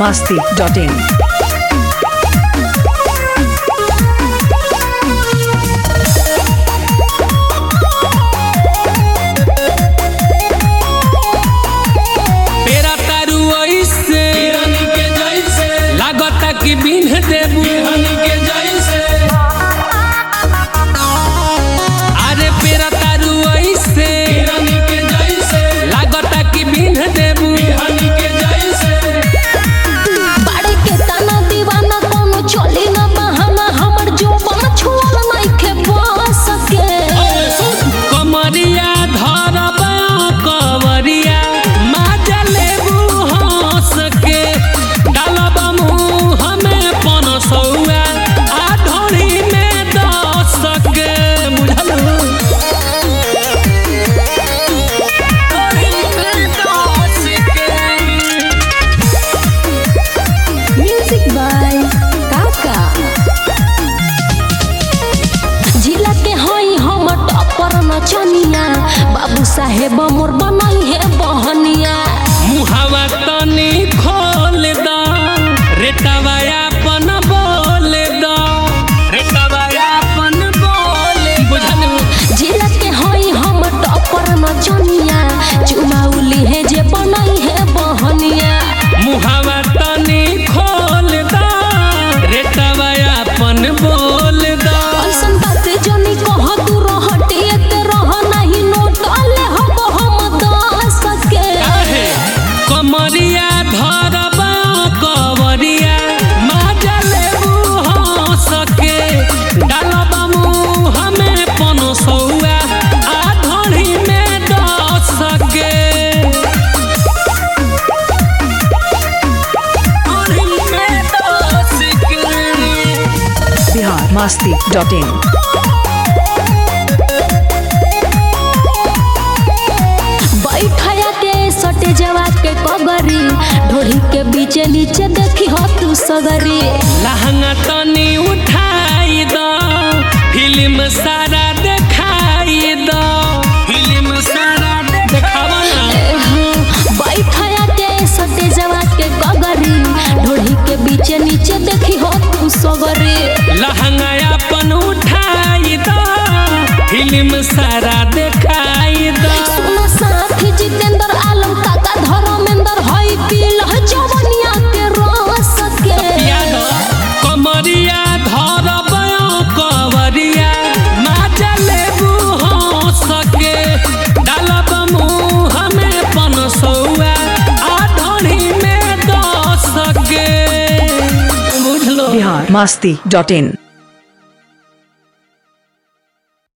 masti.in. पेरा तारू ऐसे के जैसे लागता कि बिन्ह देबू बिहनी के जैसे अरे पेरा तारू ऐसे बिहनी के जैसे लागता कि बिन्ह देबू बिहनी के जैसे बाड़े के तना दीवाना कोनो चली न बहाना हमर जोबन छुअल नइखे बस के कमरिया धरबा कवरिया माजा लेबू हंस के डालबा मुँह में पनसौआ आ ढोरी में दस के बुझलू ढोरी में दस के म्यूजिक बाय काका जिला के हई हम टपर नचनिया बाबू साहेब मोर बनई है बहनिया मुहावा तनी खोल द रेटवा अपन बोल द रेटवा अपन बोल बुझलू जिला के हई हम टपर नचनिया चुमाउली है जे बनई है बहनिया मुहावा तनी खोल द रेटवा अपन बोल द ऐसन बात जनी कह तू रहटिए ते रह नहीं नोटले हब हम दस के काहे कमरिया धरबा कवरिया माजा लेबू हंस के डालबा मुँह में पनसौआ आ ढोरी में दस के ढोरी में दस के Bihar masti.in. बैठया के सटे जवा के कगरी ढोरी के बीच नीचे देखी हो तू सगरी लहंगा तनी उठाई द फिल्म सारा देखाई द फिल्म सारा देखावा ना बैठया के सटे जवा के कगरी ढोरी के बीच नीचे देखी हो तू सगरी लहंगा अपन उठाई द फिल्म सारा देखाई द सुनो साथी जितेंद्र आलम काका धर्मेंद्र हई पील जवनिया के रस के याद कमरिया धरब कवरिया माजा लेबू हंस के डालब मुँह में पनसौआ आ ढोरी में दस के बुझलो Bihar masti.in.